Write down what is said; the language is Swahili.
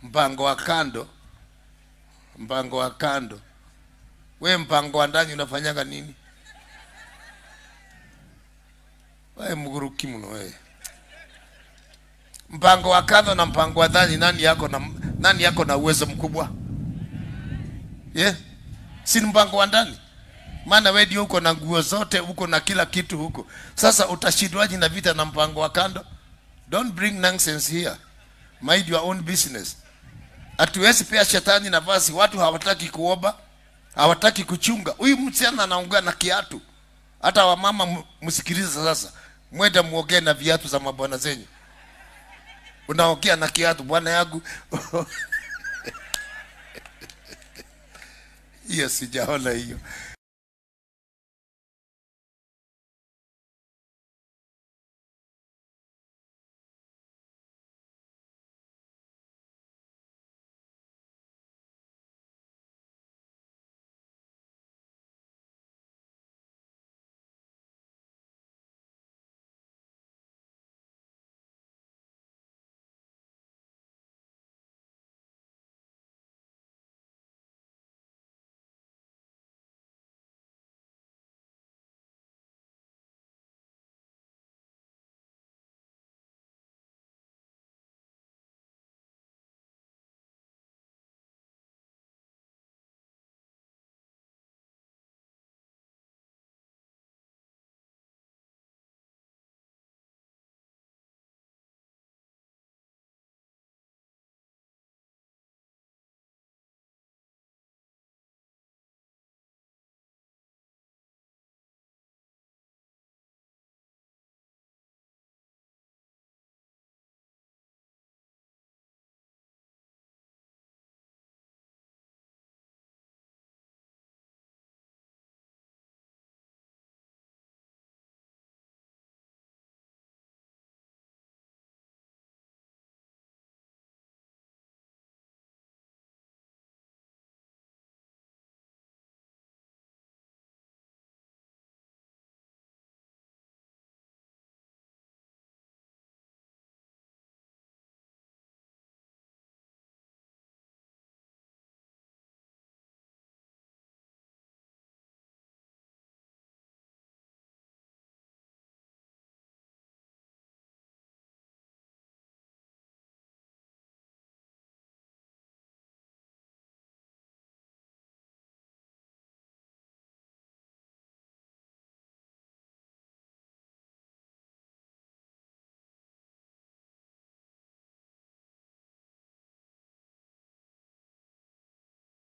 mpango wa kando mpango wa kando we mpango wa ndani unafanyaga nini we mguruki mno we mpango wa kando na mpango wa ndani nani yako na nani yako na uwezo mkubwa yeah? si ni mpango wa ndani maana we ndio uko na nguo zote uko na kila kitu huko sasa utashindwaji na vita na mpango wa kando don't bring nonsense here mind your own business hatuwezi pea shetani nafasi watu hawataki kuomba hawataki kuchunga huyu msichana anaongea na kiatu hata wamama m- msikilize sasa mwende muongee na viatu za mabwana zenyu unaongea na kiatu bwana yangu hiyo sijaona hiyo